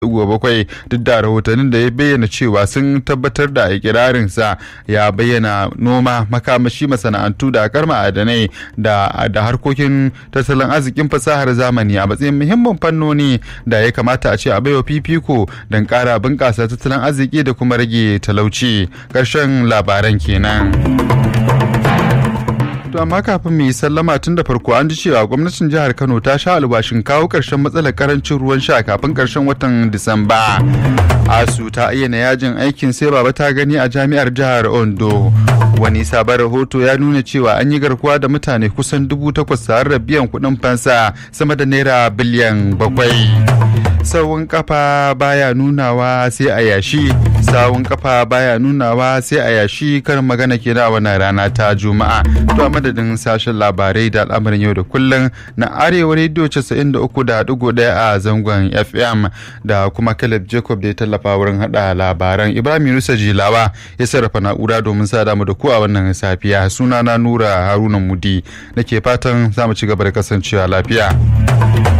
bakwai duk da rahotannin da ya bayyana cewa sun tabbatar da ikirarinsa ya bayyana noma makamashi masana'antu da akar ma'adanai da da harkokin tattalin arzikin fasahar zamani a matsayin muhimmin fannoni da ya kamata a ce a baiwa fifiko don kara bunƙasa tattalin arziki da kuma rage talauci ƙarshen labaran kenan. To amma kafin mu yi sallama tun da farko an ji cewa gwamnatin jihar Kano ta sha albashin kawo ƙarshen matsalar karancin ruwan sha kafin ƙarshen watan Disamba. Asu ta ayyana yajin aikin sai baba ta gani a jami'ar jihar Ondo. Wani sabon rahoto ya nuna cewa an yi garkuwa da mutane kusan dubu takwas tare da biyan kuɗin fansa sama da naira biliyan bakwai. Sawun kafa baya nunawa sai a yashi, sawun kafa baya nunawa sai a yashi karin magana ke a wannan rana ta Juma'a. To a madadin sashen labarai da al'amarin yau da kullum na Arewa Radio 93.1 a zangon FM da kuma Caleb Jacob da ya tallafa wurin hada labaran. Ibrahim Yunusa Jilawa ya sarrafa na'ura domin sa damu da ku a wannan safiya. Sunana Nura Haruna Mudi nake fatan za mu ci gaba da kasancewa lafiya.